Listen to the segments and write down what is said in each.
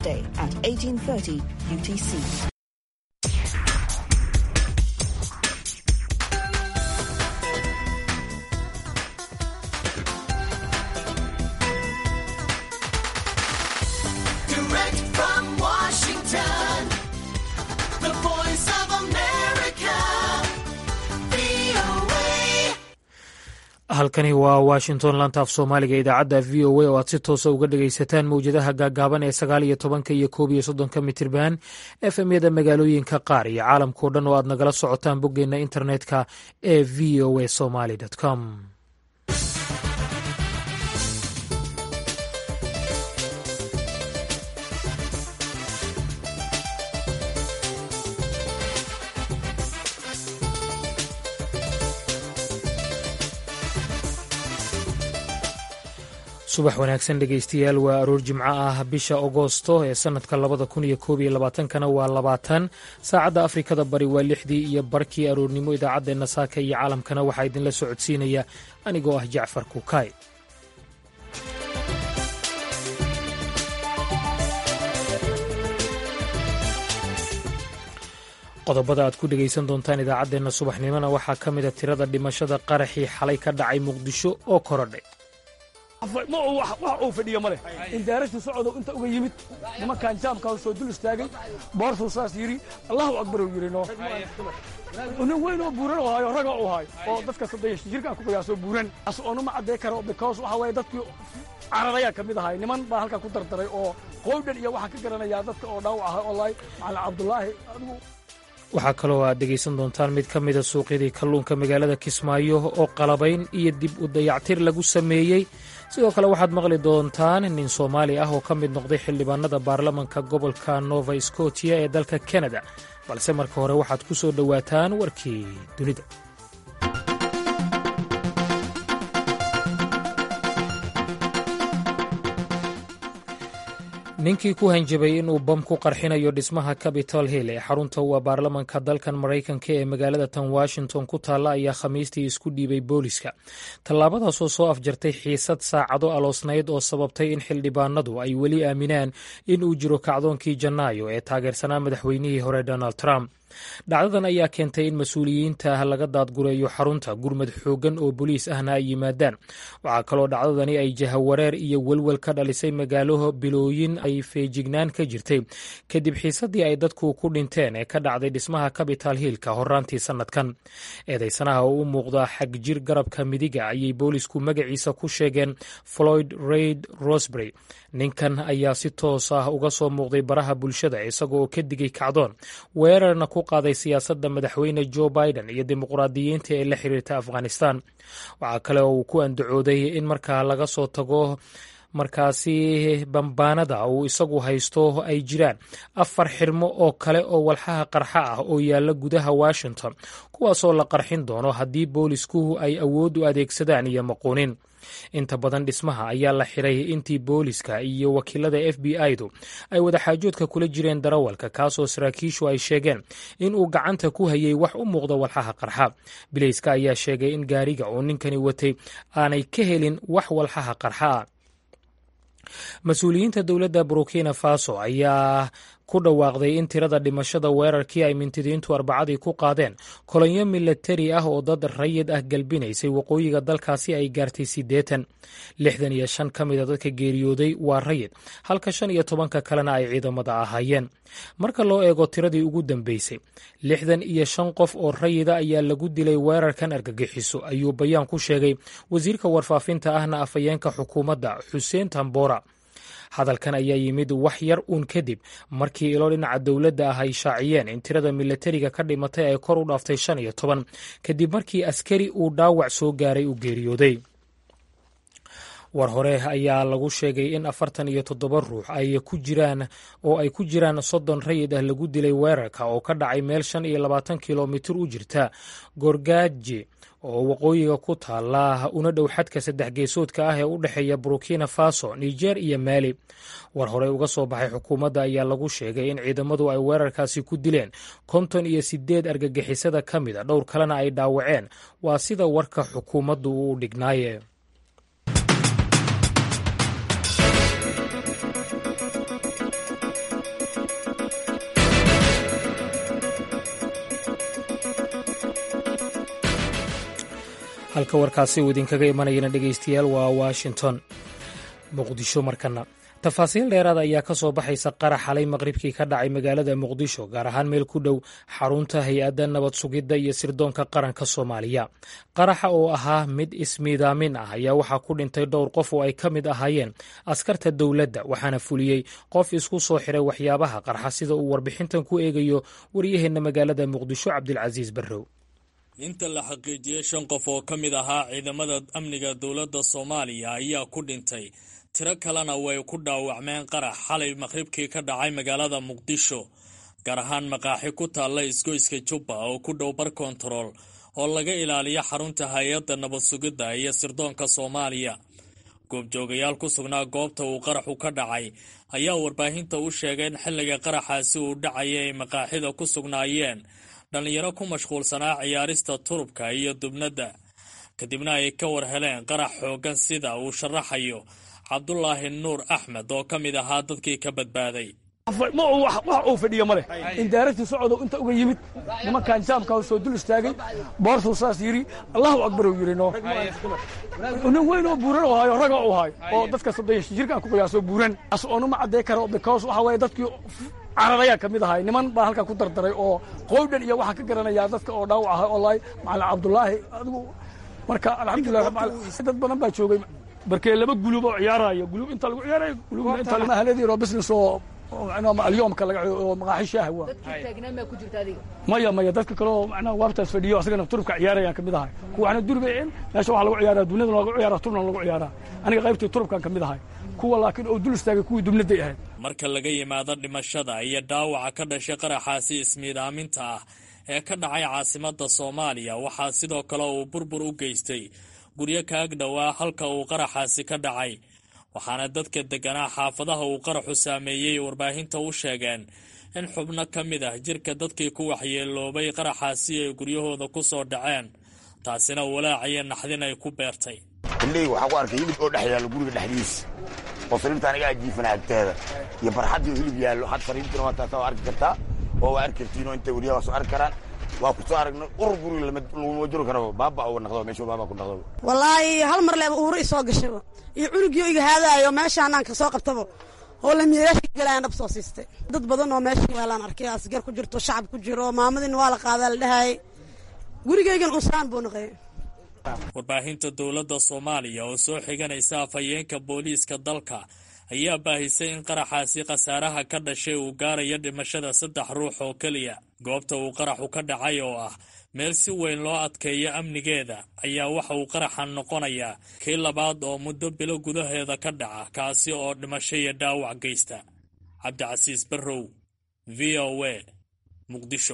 Day at 1830 UTC. Direct from Washington, the voice of America, VOA. halkani waa washington lantaaf soomaaliga idaacadda v o a oo aad si toosa uga dhagaysataan mowjadaha gaagaaban ee sagaal iyo tobanka iyo koob iyo soddonka mitirban efmyada magaalooyinka qaar iyo caalamkao dhan oo aad nagala socotaan boggeenna internetka ee v o a somaly com subax wanaagsan dhegaystayaal waa aroor jimco ah bisha agoosto ee sanadka labada kun iyo koob iyo labaatankana waa labaatan saacadda afrikada bari waa lixdii iyo barkii aroornimo idaacaddeenna saaka iyo caalamkana waxaa idinla socodsiinaya anigoo ah jacfar kukaay qodobada aad ku dhegaysan doontaan idaacaddeenna subaxnimona waxaa ka mida tirada dhimashada qaraxii xalay ka dhacay muqdisho oo korodhay ma uu wax wax uu fadhiyo ma leh indaaragtu socodow inta uga yimid nimankan jaamkaa soo dul istaagay boortuu saas yidhi allahu akbar uu yidhi no nin weyn oo buuran oo hayo raga uu hayo oo dadka saddex jirkaan ku qiyaasoo buuran as oonuma caddee karo because waxa waaye dadkii cararayaa ka mid ahay niman baa halkaa ku dardaray oo qowdhan iyo waxaa ka garanayaa dadka oo dhaawac ahay oo lahay macalin cabdulaahi adigu waxaa kaloo aad dhegaysan doontaan mid ka mida suuqyadii kalluunka magaalada kismaayo oo qalabayn iyo dib u dayactir lagu sameeyey sidoo kale waxaad maqli doontaan nin soomaali ah oo ka mid noqday xildhibaanada baarlamanka gobolka nova scotia ee dalka kanada balse marka hore waxaad ku soo dhowaataan warkii dunida ninkii ku hanjabay inuu bam ku qarxinayo dhismaha capitol hill ee xarunta waa baarlamanka dalkan maraykanka ee magaalada tan washington ku taalla ayaa khamiistii isku dhiibay booliska tallaabadaasoo soo afjartay xiisad saacado aloosnayd oo sababtay in xildhibaanadu ay weli aaminaan in uu jiro kacdoonkii janaayo ee taageersanaa madaxweynihii hore donald trump dhacdadan ayaa keentay in mas-uuliyiinta laga daadgureeyo xarunta gurmad xooggan oo boliis ahna ay yimaadaan waxaa kaloo dhacdadani ay jahawareer iyo welwel ka dhalisay magaalo bilooyin ay feejignaan ka jirtay kadib xiisadii ay dadku ku dhinteen ee ka dhacday dhismaha capital hillka horaantii sannadkan eedaysanaha oo u muuqda xagjir garabka midiga ayay boolisku magaciisa ku sheegeen floyd raid rosbury ninkan ayaa si toos ah uga soo muuqday baraha bulshada isagooo ka digay kacdoon weerarna ku qaaday siyaasadda madaxweyne joe biden iyo dimuqraadiyiinta ee la xiriirta afghanistan waxaa kale oo uu ku andacooday in markaa laga soo tago markaasi bambaanada uu isagu haysto ay jiraan afar xirmo oo kale oo walxaha qarxa ah oo yaalla gudaha washington kuwaasoo la qarxin doono haddii boolisku ay awood u adeegsadaan iyo maquunin inta badan dhismaha ayaa la xiray intii booliska iyo wakiilada f b i-du ay wadaxaajoodka kula jireen darawalka kaasoo saraakiishu ay sheegeen in uu gacanta ku hayay wax u muuqda walxaha qarxa bilayska ayaa sheegay in gaariga uu ninkani watay aanay ka helin wax walxaha qarxa ah mas-uuliyiinta dowladda burkina faso ayaa ku dhawaaqday in tirada dhimashada weerarkii ay mintidiintu arbacadii ku qaadeen kolonyo milatari ah oo dad rayid ah galbinaysay waqooyiga dalkaasi ay gaartay siddeetan lixdan iyo shan ka mida dadka geeriyooday waa rayid halka shan iyo tobanka kalena ay ciidamada ahaayeen marka loo eego tiradii ugu dambeysay lixdan iyo shan qof oo rayida ayaa lagu dilay weerarkan argagixiso ayuu bayaan ku sheegay wasiirka warfaafinta ahna afhayeenka xukuumadda xuseen tambora hadalkan ayaa yimid wax yar uun kadib markii ilo dhinaca dowladda ah ay shaaciyeen in tirada milatariga ka dhimatay ay kor u dhaaftay shan iyo toban kadib markii askari uu dhaawac soo gaaray u geeriyooday war hore ayaa lagu sheegay in afartan iyo toddoba ruux ay ku jiraan oo ay ku jiraan soddon rayid ah lagu dilay weerarka oo ka dhacay meel shan iyo labaatan kilomitir u jirta gorgaaji oo waqooyiga ku taala una dhow xadka saddex geesoodka ah ee u dhexeeya burkina faso niger iyo maali war horey uga soo baxay xukuumadda ayaa lagu sheegay in ciidamadu ay weerarkaasi ku dileen konton iyo sideed argagixisada ka mid a dhowr kalena ay dhaawaceen waa sida warka xukuumaddu uu dhignaaye halka warkaasi uu idinkaga imanayana dhegaystayaal waa washington muqdisho markana tafaasiil dheeraad ayaa ka soo baxaysa qarax xalay maqribkii ka dhacay magaalada muqdisho gaar ahaan meel ku dhow xarunta hay-adda nabad sugidda iyo sirdoonka qaranka soomaaliya qaraxa oo ahaa mid ismiidaamin ah ayaa waxaa ku dhintay dhowr qof oo ay ka mid ahaayeen askarta dowladda waxaana fuliyey qof isku soo xiray waxyaabaha qarxa sida uu warbixintan ku eegayo waryaheenna magaalada muqdisho cabdilcasiis barrow inta la xaqiijiyey shan qof oo ka mid ahaa ciidamada amniga dowladda soomaaliya ayaa ku dhintay tiro kalena way ku dhaawacmeen qarax xalay maqhribkii ka dhacay magaalada muqdisho gaar ahaan maqaaxi ku taalla isgoyska jubba oo ku dhow bar kontarool oo laga ilaaliyo xarunta hay-adda nabad sugidda iyo sirdoonka soomaaliya goobjoogayaal ku sugnaa goobta uu qaraxu ka dhacay ayaa warbaahinta u sheegay in xilliga qaraxaasi uu dhacaya ay maqaaxida ku sugnaayeen dhallinyaro ku mashquulsanaa ciyaarista turubka iyo dubnadda kadibna ay ka war heleen qarax xooggan sida uu sharaxayo cabdulaahi nuur axmed oo ka mid ahaa dadkii ka badbaaday ma uu wax wax uu fadhiyo ma leh indaaragtii socodoo inta uga yimid nimankan jaamka soo dul istaagay boortuu saas yidhi allahu akbar uu yidhi noo nin weyn oo buuran oo hayo raga uu hayo oo dadka soddon jirkaan ku qiyaaso buuran as oonuma caddee karo because waxa weeye dadkii cararayaa ka mid ahay niman baa halkaa ku dardaray oo qowdhan iyo waxaan ka garanayaa dadka oo dhaawac ahay wallahi macalin cabdulaahi adigu marka alxamdulilah dad badan baa joogay barkee laba gulub oo ciyaaraya gulub inta lagu ciyaarayo gulubna inta mahaladii oo business oo alyoomka laga oo maqaaxi shaaha waa maya maya dadka kale oo macnaha waabtaas fadhiyo asagana turubka ciyaarayaan kamid ahay kuwaana durbayeen meesha waxaa lagu ciyaaraa duniyada lagu ciyaaraa turubna lagu ciyaaraa aniga qaybtii turubkan kamid ahay kuwa laakiin oo dul istaagay kuwii dubnaday ahayd marka laga yimaado dhimashada iyo dhaawaca ka dhashay qaraxaasi ismiidaaminta ah ee ka dhacay caasimadda soomaaliya waxaa sidoo kale uu burbur u geystay guryo kaag dhowaa halka uu qaraxaasi ka dhacay waxaana dadka degganaa xaafadaha uu qaraxu saameeyey warbaahinta u sheegeen in xubno ka mid ah jirka dadkii ku waxyeeloobay qaraxaasi ay guryahooda ku soo dhaceen taasina walaaciyo naxdin ay ku beertay xilliga waxaa ku arkay hilib oo dhex yaallo guriga dhexdiisa oo sariirta aniga ajiifana agteeda iyo barxaddii oo hilib yaallo had sariirtina waa taasa waa arki kartaa oo waa arki kartiinoo intay weliyaha waa soo arki karaan waa ku soo aragnay urur guriga laguma jiro karo baaba uga naqdo meeshu baaba ku naqdo wallaahi hal mar leeba uura isoo gashaba iyo cunugii iga haadaayo meeshaanaan ka soo qabtaba oo lamiiraashka galayaan dhab soo siistay dad badan oo meesha yaalaan arkay asgar ku jirto shacab ku jiro maamadiina waa la qaadaa la dhahayay gurigaygan unsaan buu naqay warbaahinta dowladda soomaaliya oo soo xiganaysa afhayeenka booliiska dalka ayaa baahisay in qaraxaasi khasaaraha ka dhashay uu gaarayo dhimashada saddex ruux oo keliya goobta uu qaraxu ka dhacay oo ah meel si weyn loo adkeeyo amnigeeda ayaa waxa uu qaraxan noqonayaa kii labaad oo muddo bilo gudaheeda ka dhaca kaasi oo dhimasho iyo dhaawac geysta cabdicasiis barrow v o a muqdisho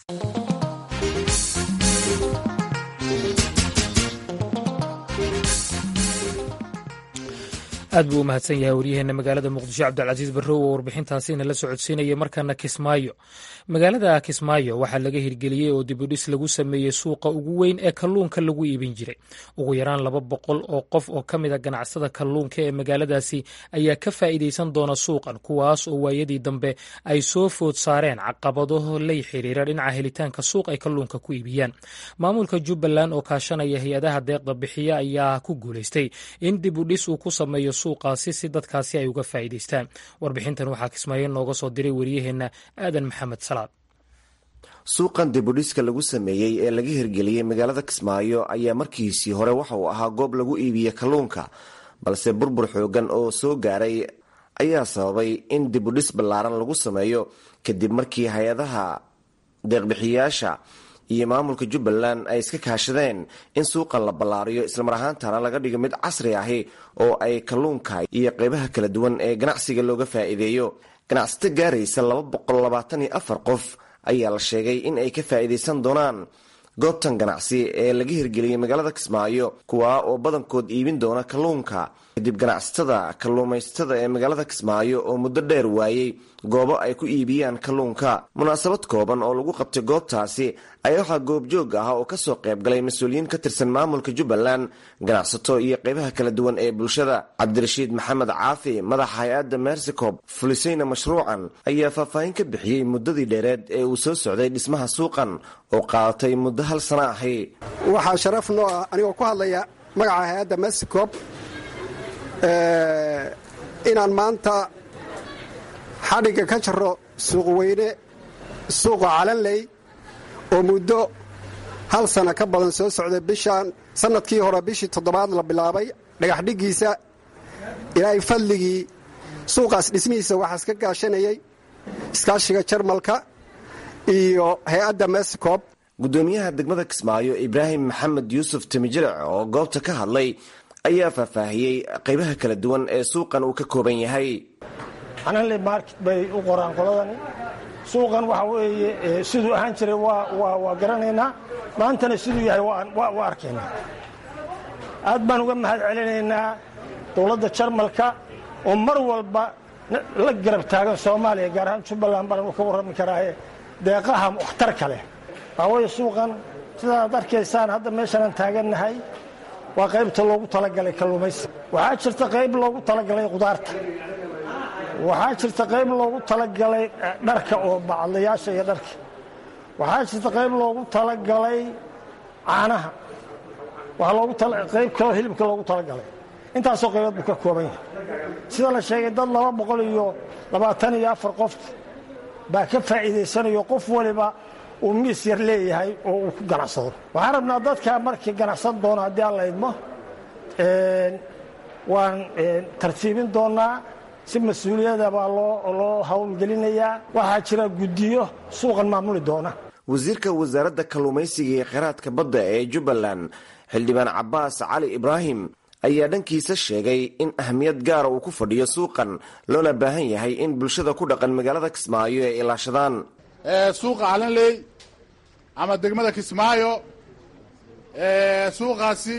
aad buu u mahadsan yahay waryaheena magaalada muqdisho cabdilcasiis barrow oo warbixintaasi nala socodsiinaya markaana kismaayo magaalada kismaayo waxaa laga hirgeliyey oo dibudhis lagu sameeyey suuqa ugu weyn ee kalluunka lagu iibin jiray ugu yaraan laba boqol oo qof oo ka mida ganacsada kalluunka ee magaaladaasi ayaa ka faa'iidaysan doona suuqan kuwaas oo waayadii dambe ay soo food saareen caqabado lay xiriira dhinaca helitaanka suuq ay kalluunka ku iibiyaan maamulka jubbaland oo kaashanaya hay-adaha deeqda bixiya ayaa ku guulaystay in dibudhis uu ku sameeyo suuqaasi si dadkaasi ay uga faa'iidaystaan warbixintan waxaa kismaayo nooga soo diray waryaheena aadan maxamed salaad suuqan dibudhiska lagu sameeyey ee laga hirgeliyey magaalada kismaayo ayaa markiisii hore waxa uu ahaa goob lagu iibiye kalluunka balse burbur xoogan oo soo gaaray ayaa sababay in dibudhis ballaaran lagu sameeyo kadib markii hay-adaha deeqbixiyayaasha iyo maamulka jubbaland ay iska kaashadeen in suuqan la ballaariyo islamar ahaantana laga dhigo mid casri ahi oo ay kalluunka iyo qeybaha kala duwan ee ganacsiga looga faa'iideeyo ganacsato gaaraysa laba boqol labaatan iyo afar qof ayaa la sheegay in ay ka faa'iidaysan doonaan goobtan ganacsi ee laga hirgeliyey magaalada kismaayo kuwaa oo badankood iibin doona kalluunka kadib ganacsatada kalluumaysatada ee magaalada kismaayo oo muddo dheer waayey goobo ay ku iibiyaan kalluunka munaasabad kooban oo lagu qabtay goobtaasi ayaa waxaa goobjoog ah oo kasoo qayb galay mas-uuliyiin ka tirsan maamulka jubbaland ganacsato iyo qaybaha kala duwan ee bulshada cabdirashiid maxamed caafi madaxa hay-adda mersicoob fulisayna mashruucan ayaa faahfaahin ka bixiyey muddadii dheereed ee uu soo socday dhismaha suuqan oo qaadatay muddo hal sana ahi waxaa sharaf noo ah anigoo ku hadlaya magaca hay-adda mersicoob inaan maanta xadhigga ka jaro suuq weyne suuqa calanley oo muddo hal sana ka badan soo socday bishaan sannadkii hore bishii toddobaad la bilaabay dhagaxdhiggiisa ilaahay fadligii suuqaas dhismihiisa waxaa iska gaashanayay iskaashiga jarmalka iyo hay-adda mersicoob gudoomiyaha degmada kismaayo ibraahim maxamed yuusuf timijilic oo goobta ka hadlay ayaa faahfaahiyey qaybaha kala duwan ee suuqan uu ka kooban yahay calanley market bay u qoraan qoladani suuqan waxa weeye siduu ahaan jiray waa garanaynaa maantana siduu yahay waa arkaynaa aad baan uga mahad celinaynaa dowladda jarmalka oo mar walba la garab taagan soomaaliya gaar ahaan jubbaland baan ka warrami karaaye deeqaha waxtarka leh waxaa weeye suuqan sidaad arkaysaan hadda meeshanaan taagannahay waa qaybta loogu talagalay kalluumaysi waxaa jirta qayb loogu talagalay qudaarta waxaa jirta qayb loogu talagalay dharka oo bacadlayaasha iyo dharka waxaa jirta qayb loogu talagalay caanaha waxaa loogu qayb kaloo hilibka loogu talagalay intaasoo qaybood buu ka kooban yahay sida la sheegay dad laba boqol iyo labaatan iyo afar qof baa ka faa'iidaysanayo qof waliba uu miis yar leeyahay oo uu ku ganacsado waxaan rabnaa dadkaa markii ganacsan doona haddii aan la idmo waan tartiibin doonnaa si mas-uuliyada baa loo hawlgelinayaa waxaa jira guddiyo suuqan maamuli doona wasiirka wasaaradda kalluumaysiga iyo kheyraadka badda ee jubbaland xildhibaan cabbaas cali ibraahim ayaa dhankiisa sheegay in ahmiyad gaara uu ku fadhiyo suuqan loona baahan yahay in bulshada ku dhaqan magaalada kismaayo ay ilaashadaan suuqa calanley ama degmada kismaayo suuqaasi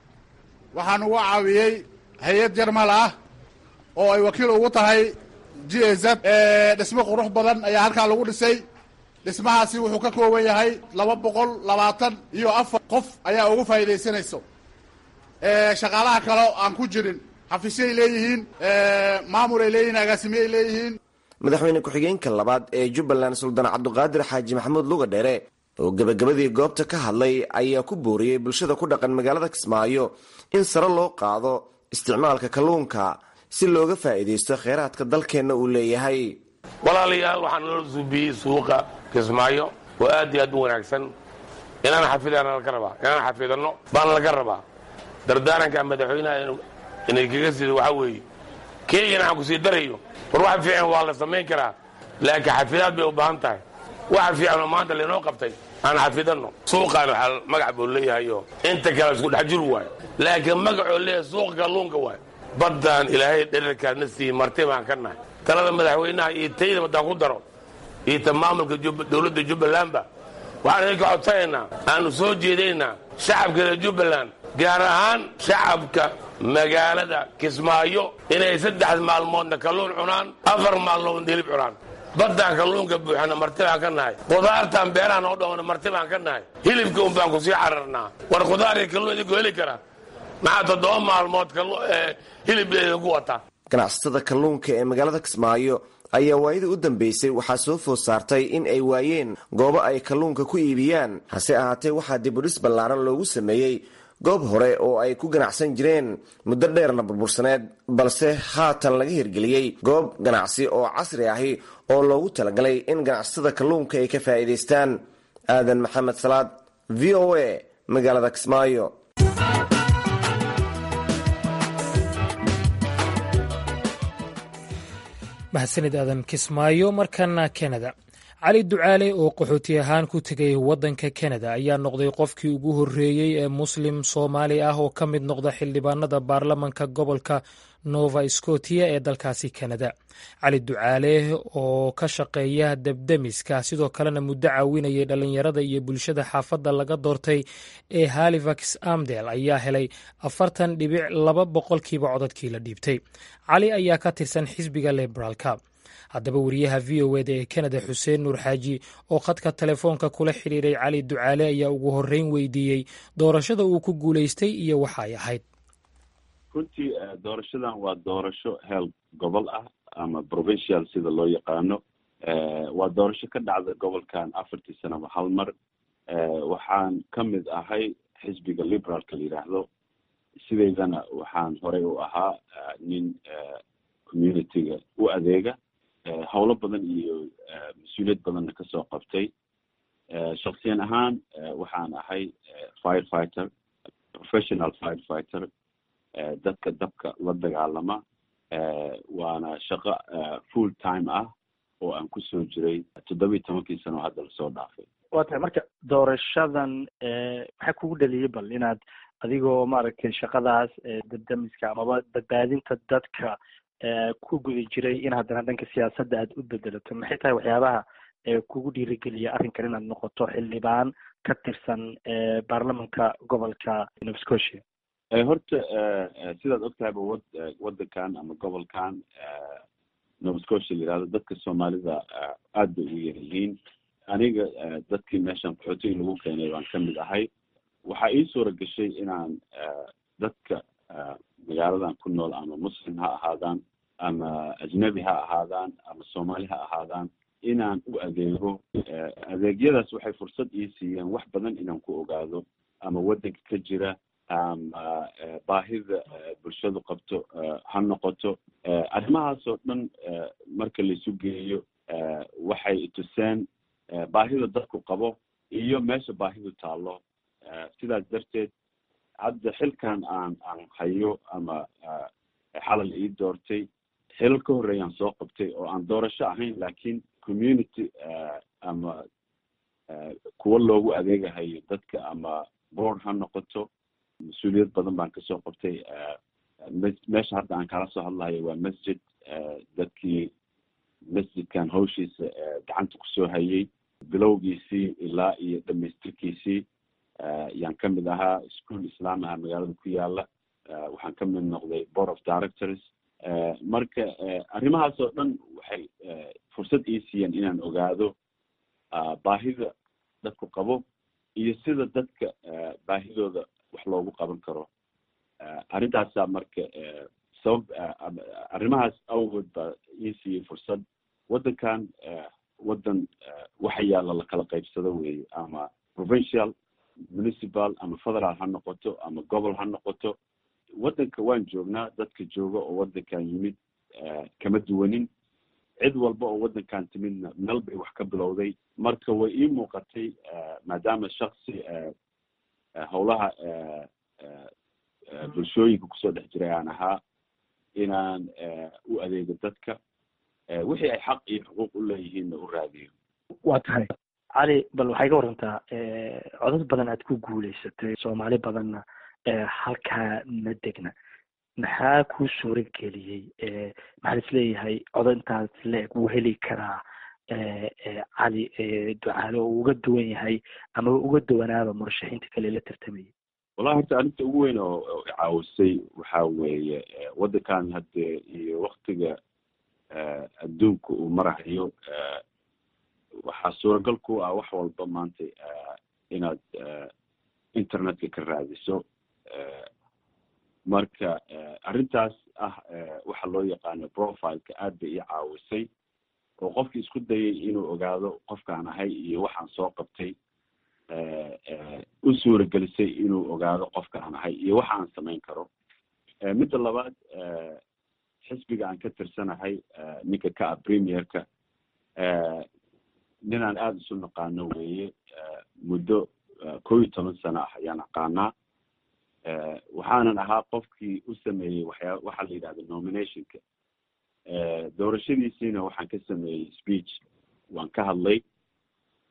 waxaan uga caawiyey hay-ad jarmal ah oo ay wakiil ugu tahay g z dhismo qurux badan ayaa halkaa lagu dhisay dhismahaasi wuxuu ka kooban yahay laba boqol labaatan iyo afar qof ayaa ugu faa'iidaysanayso shaqaalaha kale aan ku jirin xafiisyay leeyihiin maamulay leeyihiin agaasimiyay leeyihiin madaxweyne ku-xigeenka labaad ee jubbaland suldaan cabduqaadir xaaji maxamuud luga dheere oo gebagabadii goobta ka hadlay ayaa ku booriyey bulshada ku dhaqan magaalada kismaayo in sare loo qaado isticmaalka kalluunka si looga faa'iidaysto kheyraadka dalkeenna uu leeyahay walaalayaal waxaan noo suubiyey suuqa kismaayo oo aad iyo aad u wanaagsan inaan xafidana laga rabaa inaan xafidano baana laga rabaa dardaaranka madaxweynaha inay kaga sido waxaa weeye keygana aan ku sii darayo war waxa fiican waa la samayn karaa laakiin xafidaad bay u baahan tahay waxa fiicanoo maanta laynoo qabtay aan xafidano suuqaan waxaa magac buu leeyahayo inta kale isku dhex jir waayo laakiin magacoo leeyahay suuqa kalluunka waayo baddaan ilaahay dherarkaana siiyey marti baan ka nahay talada madaxweynaha iyo tayda baddaan ku daro iyo ta maamulka dowladda jubbalandba waxaan idinka codsanaynaa aanu soo jeedaynaa shacabka reer jubbaland gaar ahaan shacabka magaalada kismaayo inay saddex maalmoodna kalluun cunaan afar maalmoodna hilib cunaan baddaan kalluunka buuxana marti baan ka nahay qudaartaan beerahan oo dhowna marti baan ka nahay hilibka un baan ku sii cararnaa war qudaar iyo kalluun idinku heli kara maxaa toddoba maalmood hilib idinku wata ganacsatada kalluunka ee magaalada kismaayo ayaa waayadii u dambeysay waxaa soo food saartay in ay waayeen goobo ay kalluunka ku iibiyaan hase ahaatee waxaa dibudhis ballaaran loogu sameeyey goob hore oo ay ku ganacsan jireen muddo dheerna burbursaneed balse haatan laga hirgeliyey goob ganacsi oo casri ahi oo loogu talagalay in ganacsatada kalluunka ay ka faa'iidaystaan aadan maxamed salaad v o a magaalada kismaayo mahadsanid aadan kismaayo markana kanada cali ducaale oo qaxooti ahaan ku tegay waddanka kanada ayaa noqday qofkii ugu horreeyey ee muslim soomaali ah oo ka mid noqda xildhibaanada baarlamanka gobolka nova scotia ee dalkaasi kanada cali ducaale oo ka shaqeeya debdemiska sidoo kalena muddo caawinayay dhallinyarada iyo bulshada xaafadda laga doortay ee halifax amdel ayaa helay afartan dhibic laba boqolkiiba codadkii la dhiibtay cali ayaa ka tirsan xisbiga liberaalka haddaba wariyaha v o eda ee kanada xuseen nuur xaaji oo khadka telefoonka kula xidhiiray cali ducaale ayaa ugu horreyn weydiiyey doorashada uu ku guulaystay iyo waxa ay ahayd runtii doorashadan waa doorasho heel gobol ah ama provincial sida loo yaqaano waa doorasho ka dhacda gobolkan afartii sanaba hal mar waxaan ka mid ahay xisbiga liberaalka la yidhaahdo sideydana waxaan horey u ahaa nin communityga u adeega howlo badan iyo mas-uuliyad badanna kasoo qabtay shaksiyan ahaan waxaan ahay fire fighter professional fire fighter dadka dabka la dagaalama waana shaqo full time ah oo aan kusoo jiray toddoba iyo tobankii sano oo hadda lasoo dhaafay waa tahay marka doorashadan maxaa kugu dhaliyay bal inaad adigoo maaragtay shaqadaas dabdamiska amaba badbaadinta dadka ku guda jiray in haddana dhanka siyaasadda aad u bedelato maxay tahay waxyaabaha kugu dhiirigeliya arrinkan inaad noqoto xildhibaan ka tirsan baarlamanka gobolka nova scotia horta sidaad ogtahayba wad waddankan ama gobolkan nova scotia la yihahdo dadka soomaalida aad bay ugu yar yihiin aniga dadkii meeshan qaxootiga lagu keenay baan ka mid ahay waxaa ii suura gashay inaan dadka magaaladan ku nool ama muslim ha ahaadaan ama ajnabi ha ahaadaan ama soomaali ha ahaadaan inaan u adeego adeegyadaas waxay fursad ii siiyeen wax badan inaan ku ogaado ama waddanka ka jira ama baahida bulshadu qabto ha noqoto arrimahaas oo dhan marka laisu geeyo waxay tuseen baahida dadku qabo iyo meesha baahidu taallo sidaas darteed hadda xilkan aan aan hayo ama xalal ii doortay xilal ka horreeyaan soo qabtay oo aan doorasho ahayn laakiin community ama kuwa loogu adeegahayo dadka ama board ha noqoto mas-uuliyad badan baan kasoo qabtay meesha hadda aan kala soo hadlahayo waa masjid dadkii masjidkan hawshiisa gacanta kusoo hayay bilowgiisii ilaa iyo dhamaystirkiisii yaan ka mid ahaa school islam aha magaalada ku yaala waxaan ka mid noqday board of directors marka arrimahaas oo dhan waxay fursad ii siiyeen inaan ogaado baahida dadku qabo iyo sida dadka baahidooda wax loogu qaban karo arrintaasaa marka sabab arrimahaas awgood baa ii siiyey fursad waddankan waddan waxa yaalla lakala qaybsado weeye ama provincial municipal ama federal ha noqoto ama gobol ha noqoto waddanka waan joognaa dadka jooga oo waddankan yimid kama duwanin cid walba oo waddankan timidna meel bay wax ka bilowday marka way ii muuqatay maadaama shaksi howlaha bulshooyinka kusoo dhex jiray aan ahaa inaan u adeego dadka wixii ay xaq iyo xuquuq u leeyihiinna u raadiyo waa tahay cali bal waxay ka warantaa codad badan aad ku guulaysatay soomaali badanna halkaa ma degna maxaa kuu suura geliyey maxaa is leeyahay codod intaas le-eg wuu heli karaa cali ducaale oo uga duwan yahay ama uga duwanaaba murashaxiinta kale la tartamayay wallahi horta arrinta ugu weyn oo caawisay waxa weeye waddankan hadde iyo waktiga adduunka uu marahayo waxaa suuragal ku ah wax walba maanta inaad internetka ka raadiso marka arrintaas ah waxa loo yaqaano profileka aad bay ii caawisay oo qofkii isku dayay inuu ogaado qofkaan ahay iyo waxaan soo qabtay u suuragelisay inuu ogaado qofkaan ahay iyo waxa aan samayn karo midda labaad xisbiga aan ka tirsanahay ninka ka ah premierka ninaan aada isu naqaano weeye muddo kow iyo toban sano ah ayaan aqaanaa waxaanan ahaa qofkii u sameeyey waxyaa waxaa la yidhahda nominationka doorashadiisiina waxaan ka sameeyey speech waan ka hadlay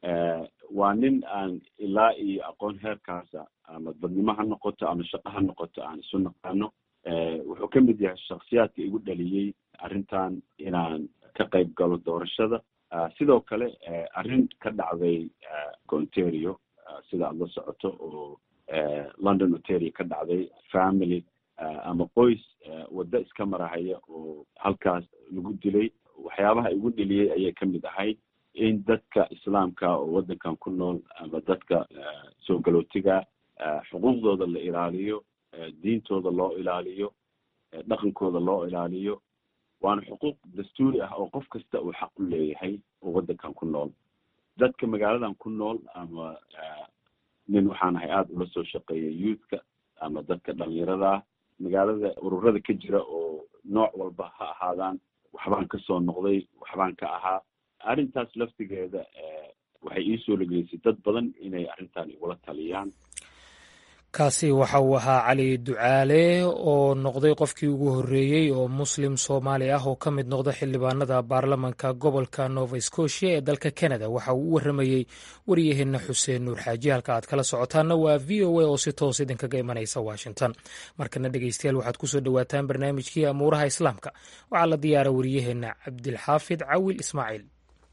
waa nin aan ilaa iyo aqoon heerkaasa ama dadnimo ha noqoto ama shaqo ha noqoto aan isu naqaano wuxuu ka mid yahay shaksiyaadka igu dhaliyey arrintan inaan ka qayb galo doorashada sidoo kale arrin ka dhacday ontario sida aad la socoto oo london ontario ka dhacday family ama qoys waddo iska marahaya oo halkaas lagu dilay waxyaabaha igu dheliyey ayay ka mid ahayd in dadka islaamka oo waddankan ku nool ama dadka soo galootiga xuquuqdooda la ilaaliyo diintooda loo ilaaliyo dhaqankooda loo ilaaliyo waana xuquuq dastuuri ah oo qof kasta uu xaq u leeyahay oo waddankan ku nool dadka magaaladan ku nool ama nin waxaan ahay aada ula soo shaqeeyay youthka ama dadka dhalinyarada ah magaalada ururada ka jira oo nooc walba ha ahaadaan waxbaan kasoo noqday waxbaan ka ahaa arrintaas laftigeeda waxay ii soo lageysay dad badan inay arrintan igula taliyaan kaasi waxa uu ahaa cali ducaale oo noqday qofkii ugu horreeyey oo muslim soomaali ah oo ka mid noqda xildhibaanada baarlamanka gobolka nova scotia ee dalka canada waxa uu u warramayey waryaheena xuseen nuur xaaji halka aad kala socotaanna waa v o a oo si toos idinkaga imanaysa washington markana dhegeystayaal waxaad kusoo dhowaataan barnaamijkii amuuraha islaamka waxaa la diyaara waryaheena cabdilxaafid cawil ismaaciil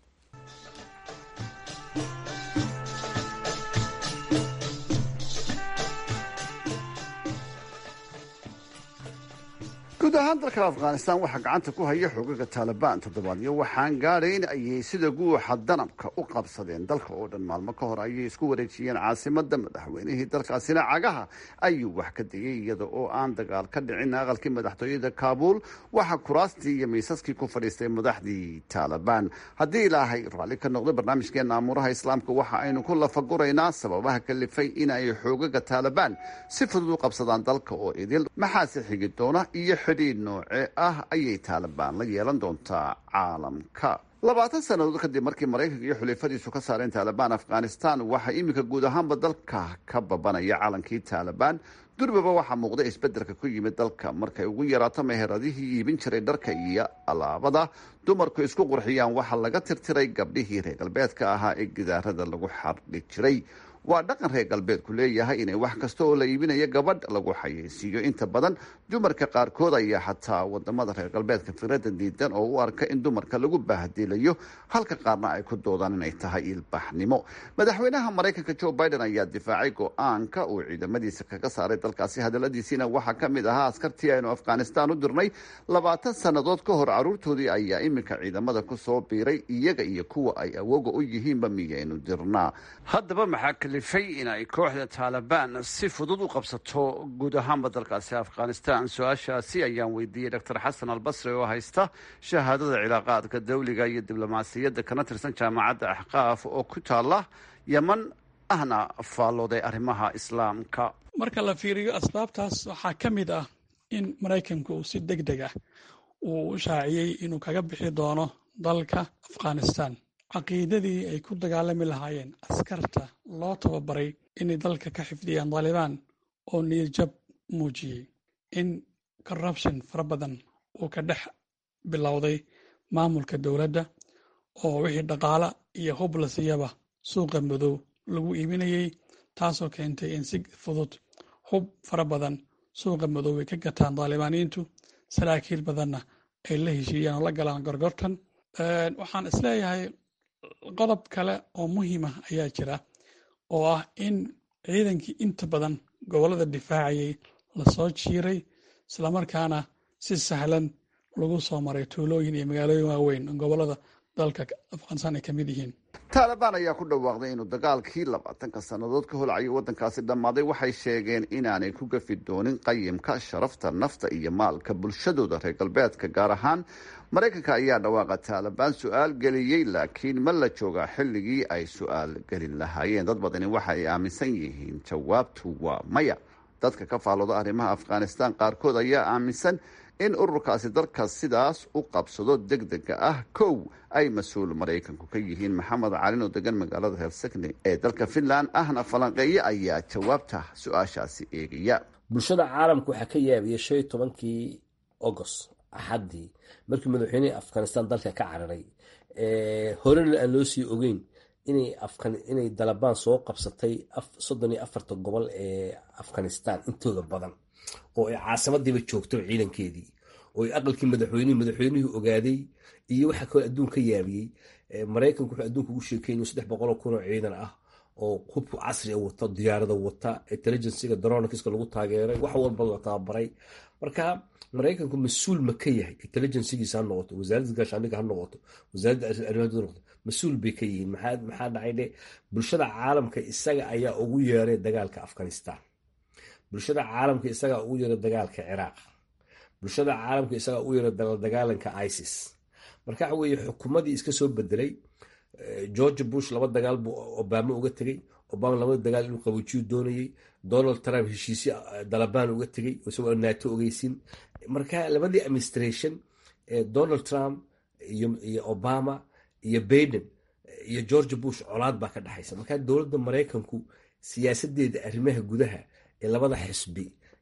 guud ahaan dalka afghanistan waxaa gacanta ku haya xoogaga taalibaan toddobaadyo waxaan gaadhayn ayay sida guuxa danabka u qabsadeen dalka oo dhan maalmo ka hor ayay isku wareejiyeen caasimada madaxweynihii dalkaasina cagaha ayuu wax ka degay iyada oo aan dagaal ka dhicin aqalkii madaxtooyada kaabuul waxaa kuraastii iyo miisaskii ku fadhiistay madaxdii taalibaan haddii ilaahay raalli ka noqdo barnaamijkeena amuuraha islaamka waxa aynu ku lafaguraynaa sababaha kalifay in ay xoogaga taalibaan si fudud u qabsadaan dalka oo idil maxaase xigi doona iyo xidhiidh nooce ah ayay taalibaan la yeelan doontaa caalamka labaatan sannadood kadib markii maraykanka iyo xulifadiisu ka saareen taalibaan afghanistan waxaa iminka guud ahaanba dalka ka babanaya calankii taalibaan durbaba waxaa muuqda isbedelka ku yimid dalka markay ugu yaraato meheradihii iibin jiray dharka iyo alaabada dumarku isku qurxiyaan waxaa laga tirtiray gabdhihii reer galbeedka ahaa ee gidaarada lagu xardhi jiray waa dhaqan reer galbeedku leeyahay inay wax kasta oo la iibinayo gabadh lagu xayeysiiyo inta badan dumarka qaarkood ayaa xataa wadamada reer galbeedka fikrada diidan oo u arka in dumarka lagu baahdilayo halka qaarna ay ku doodaan inay tahay ilbaxnimo madaxweynaha maraykanka joe biden ayaa difaacay go-aanka uu ciidamadiisa kaga saaray dalkaasi hadaladiisiina waxaa ka mid ahaa askartii aynu afghanistan u dirnay labaatan sannadood ka hor caruurtoodii ayaa iminka ciidamada kusoo biiray iyaga iyo kuwa ay awooga u yihiinba miyaynu dirnaa haddaba maxaa kalifay in ay kooxda taalibaan si fudud u qabsato guud ahaanba dalkaasi afghanistan su-aashaasi ayaan weydiiyey doctor xasan albasri oo haysta shahaadada cilaaqaadka dawliga iyo diblomaasiyadda kana tirsan jaamacadda axqaaf oo ku taala yeman ahna faallooday arrimaha islaamka marka la fiiriyo asbaabtaas waxaa ka mid ah in maraykanku uu si deg deg ah uu u shaaciyey inuu kaga bixi doono dalka afghanistan caqiidadii ay ku dagaalami lahaayeen askarta loo tababaray inay dalka ka xifdiyaan taalibaan oo niyadjab muujiyey in corruption fara badan uu ka dhex bilowday maamulka dowladda oo wixii dhaqaala iyo hub la siiyaba suuqa madow lagu iibinayey taasoo keentay in si fudud hub fara badan suuqa madow ay ka gataan taalibaaniyiintu saraakiil badanna ay la heshiiyaan oo la galaan gorgortan waxaan isleeyahay qodob kale oo muhiima ayaa jira oo ah in ciidankii inta badan gobollada difaacayay lasoo jiiray islamarkaana si sahlan lagu soo maray tuulooyin iyo magaalooyin waaweyn gobollada dalka afghanistan ay ka mid yihiin taalibaan ayaa ku dhawaaqday inuu dagaalkii labaatanka sannadood ka holcayo waddankaasi dhammaaday waxay sheegeen inaanay ku gafi doonin qayimka sharafta nafta iyo maalka bulshadooda reer galbeedka gaar ahaan maraykanka ayaa dhawaaqa taalibaan su-aal geliyey laakiin ma la joogaa xilligii ay su-aal gelin lahaayeen dad badani waxa ay aaminsan yihiin jawaabtu waa maya dadka ka faallooda arrimaha afghanistan qaarkood ayaa aaminsan in ururkaasi dalka sidaas u qabsado deg dega ah kow ay mas-uul maraykanku ka yihiin maxamed calin oo degan magaalada helsikni ee dalka finland ahna falanqeeye ayaa jawaabta su-aashaasi eegaya bulshada caalamka waxaa ka yaabiyey shan iyo tobankii agost axaddii markii madaxweynihii afghanistan dalka ka cararay horena aan loo sii ogeyn inay afkan inay dalabaan soo qabsatay soddon iyo afarta gobol ee afghanistan intooda badan oo ay caasimadiiba joogto ciidankeedii oo ay aqalkii madaxweynihii madaxweynihii ogaaday iyo waxa kaloo adduun ka yaabiyey maraykanku wuxuu adduunka ugu sheekeynay saddex boqol oo kun oo ciidan ah oo hubku casri wata diyaarada wata intelligensiga dronkiska lagu taageeray wax walba la tababaray marka maraykanku mas-uul ma ka yahay intelligensigiisa ha noqoto wasaaradda gaashaandhiga ha noqoto wasaaradda arrimaha ha noqoto mas-uul bay ka yihiin maxaa dhacay dhe bulshada caalamka isaga ayaa ugu yeeray dagaalka afghanistan bulshada caalamka isagaa ugu yeeray dagaalka ciraaq bulshada caalamka isagaa ugu yeeray dagaalanka isis marka waxa weeye xukuumadii iska soo bedelay george bush laba dagaal buu obama uga tegey obama labada dagaal inuu qabojiyu doonayey donald trump heshiisyo dalabaan uga tegey isagoo nato ogeysin marka labadii administration donald trump iyo obama iyo baiden iyo george bush colaad baa ka dhexaysa marka dowladda maraykanku siyaasadeeda arrimaha gudaha ee labada xisbi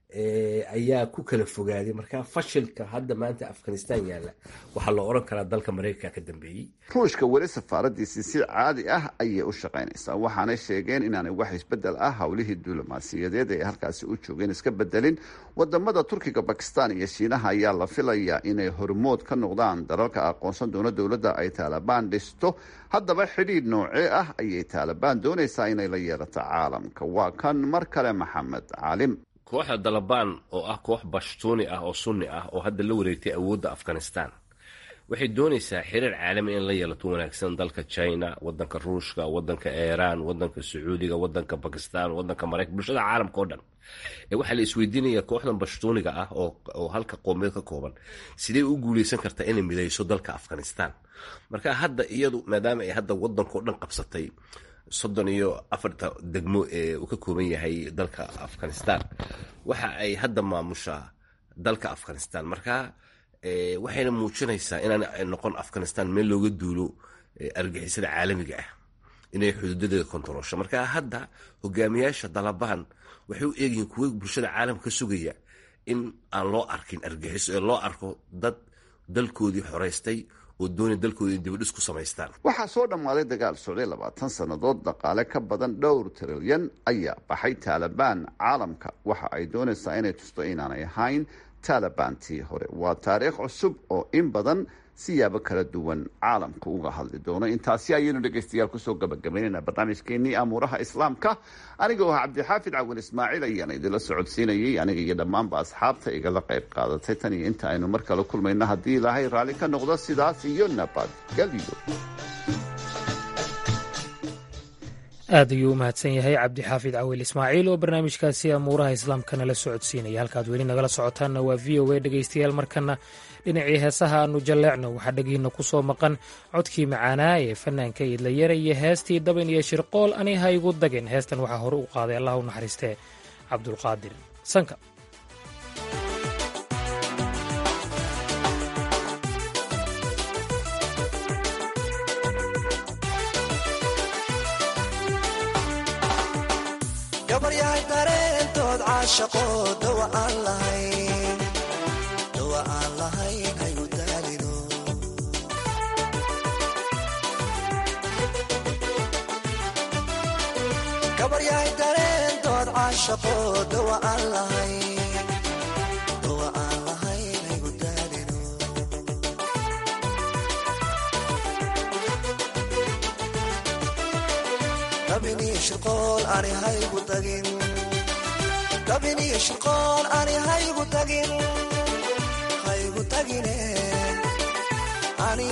ayaa ku kala fogaaday marka fashilka hadda maanta afghanistan yaalla waxaa loo oran karaa dalka maraykanka ka dambeeyey ruushka weli safaaradiisii si caadi ah ayay u shaqaynaysaa waxaanay sheegeen inaanay wax isbedel ah howlihii diblomaasiyadeed ee halkaasi u joogeen iska bedelin wadamada turkiga bakistan iyo shiinaha ayaa la filayaa inay hormood ka noqdaan dalalka aqoonsan doona dowladda ay taalibaan dhisto haddaba xidhiidh noocee ah ayay taalibaan doonaysaa inay la yeelato caalamka waa kan mar kale maxamed caalim kooxda dalabaan oo ah koox bashtuuni ah oo sunni ah oo hadda la wareegtay awoodda afghanistan waxay doonaysaa xiriir caalami in la yeelato wanaagsan dalka china wadanka ruushka wadanka iiraan wadanka sacuudiga wadanka bakistan wadanka maraykan bulshada caalamka oo dhan waxaa la isweydiinaya kooxdan bashtuuniga ah oo halka qoomiyeed ka kooban sidee u guuleysan kartaa inay midayso dalka afghanistan marka hadda iyadu maadaama ay hadda wadankao dhan qabsatay soddon iyo afarta degmo ee uu ka kooban yahay dalka afghanistan waxa ay hadda maamushaa dalka afghanistan marka waxayna muujinaysaa inaan noqon afghanistan meel looga duulo argixisada caalamiga ah inay xuduudadeeda kontaroosho marka hadda hogaamiyaasha dalabaan waxay u eegyihiin kuwa bulshada caalamka ka sugaya in aan loo arkin argixiso ee loo arko dad dalkoodii xoreystay oo doonay dalkooda dibadhis ku samaystaan waxaa soo dhammaaday dagaal socday labaatan sannadood dhaqaale ka badan dhowr trilyan ayaa baxay taalibaan caalamka waxa ay doonaysaa inay tusto inaanay ahayn taalibaantii hore waa taariikh cusub oo in badan siyaabo kala duwan caalamka uga hadli doono intaasi ayaynu dhegaystayaal kusoo gabagabaynayna barnaamijkeenii amuuraha islaamka aniga oo ah cabdixaafid cawin ismaaciil ayaan idinla socodsiinayay aniga iyo dhammaanba asxaabta igala qayb qaadatay tan iyo inta aynu mar kale kulmayno haddii ilaahay raalli ka noqdo sidaas iyo nabadgelyo aad ayuu u mahadsan yahay cabdixaafid cawiil ismaaciil oo barnaamijkaasi amuuraha islaamka nala socodsiinaya halkaad weli nagala socotaanna waa v o a dhegaystayaal markana dhinacii heesaha aanu jalleecno waxaa dhegihiinna ku soo maqan codkii macaanaa ee fanaanka idlayara iyo heestii daban iyo shirqool ani ha igu dagin heestan waxaa hore u qaaday allah u naxariistee cabdulqaadir sanka gabaryahay dareentood caashaqo dawa aan lahayn dawa aan lahayn hayu daalino gabaryahay dareentood caashaqo dawa aan lahayn dawa aan lahayn hayu daalino dabiniyo shirqool ani haygu tagin dabiniyo shirqool ani haygu tagin haygu tagine ani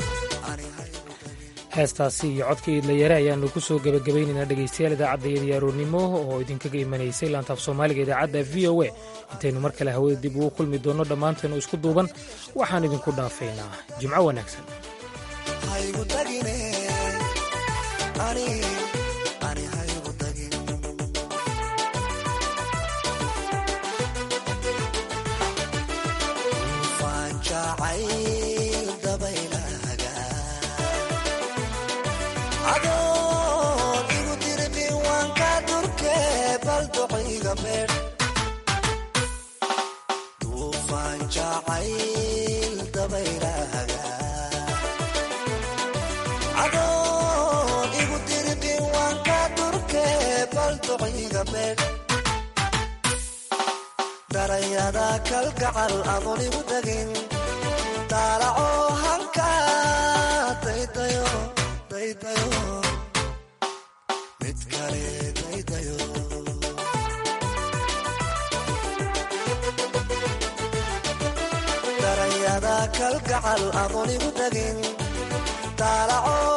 heestaasi iyo codka iidlayare ayaanu ku soo gebagabaynaynaa dhegaystayaal idaacadda aroornimo oo idinkaga imanaysay laantaaf soomaaliga idaacadda v o a intaynu mar kale hawada dib ugu kulmi doonno dhammaanteenu isku duuban waxaan idinku dhaafaynaa jimco wanaagsan haygu tagine ani ani haygu tagin faanjacayl dabaylahaga adoon igu dirqin waan ka durke bal duciga beer duufaanjacayl dabaylahaga adoon igu daranyada kalgacal adoon igu degin daalacoo halka daydayo daydayo mid kale daydayo daranyada kalgacal adoon igu degin daalacoo